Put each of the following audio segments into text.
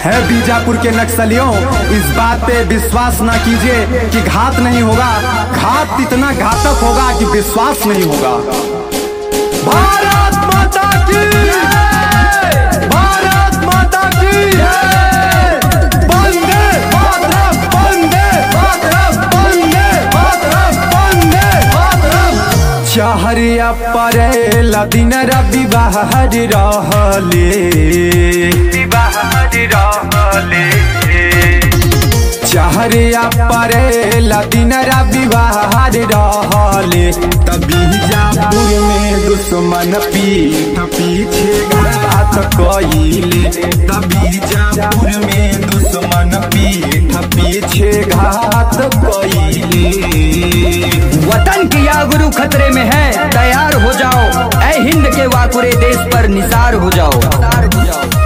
है बीजापुर के नक्सलियों इस बात पे विश्वास ना कीजिए कि घात नहीं होगा घात इतना घातक होगा कि विश्वास नहीं होगा भारत माता की भारत माता की वंदे मातरम वंदे मातरम वंदे मातरम वंदे मातरम चहरिया परेला दिन रवि बाहर रहले चहरिया परेला दिन रवि बाहर रहले तभी जापुर में दुश्मन पीठ पीछे घात कइले तभी जापुर में दुश्मन पीठ पीछे घात कइले वतन की या गुरु खतरे में है तैयार हो जाओ ऐ हिंद के वाकुरे देश पर निसार हो जाओ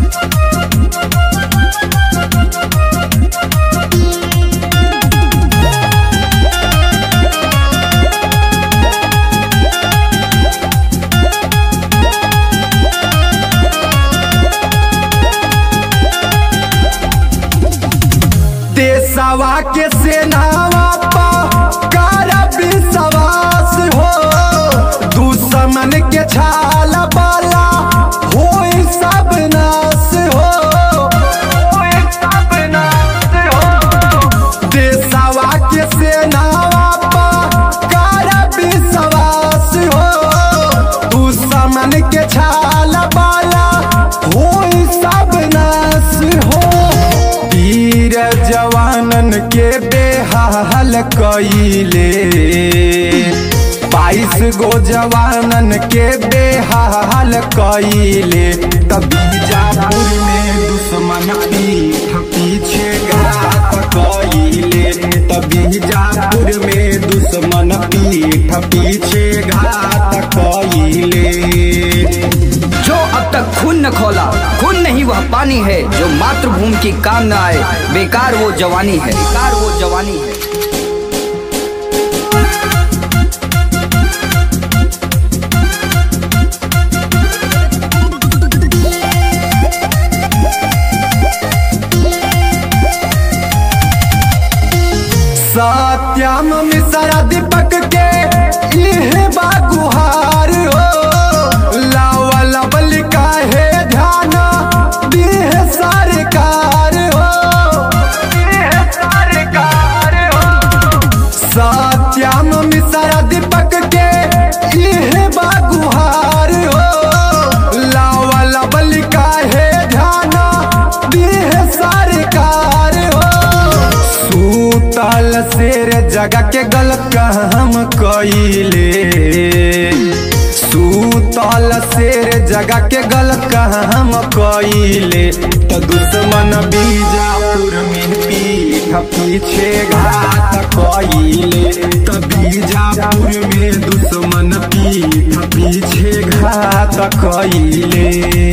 देशवा के सेनावा पा कारा विश्वास हो दुश्मन के छाल बाला हो सब नाश हो देशवा के सेनावा पा कारा विश्वास हो दुश्मन के छाल बाला हो सब नाश हो वीर जवानन के बेहाल कइले बाईस गो जवानन के बेहाल कइले तभी जापुर में दुश्मन पीठ पीछे घात कइले तभी जापुर में दुश्मन पीठ पीछे घात कइले जो अब तक खून न खोला खून नहीं वह पानी है जो मातृभूमि की काम न आए बेकार वो जवानी है बेकार वो जवानी है सत्यम मिश्रा दीपक के इह बागुहार हो लावा लवल काहे ध्यान दीह सरकार हो सरकार हो सत्यम मिश्रा दीपक के इह बागुहार हो लावा लवल काहे ध्यान दीह सरकार हो सूतल शेर जगह के गल काम कइले सूतल शेर जगह के गल काम कइले त दुश्मन बीजापुर में पीठ पीछे घात कइले त बीजापुर में दुश्मन पीठ पीछे घात कइले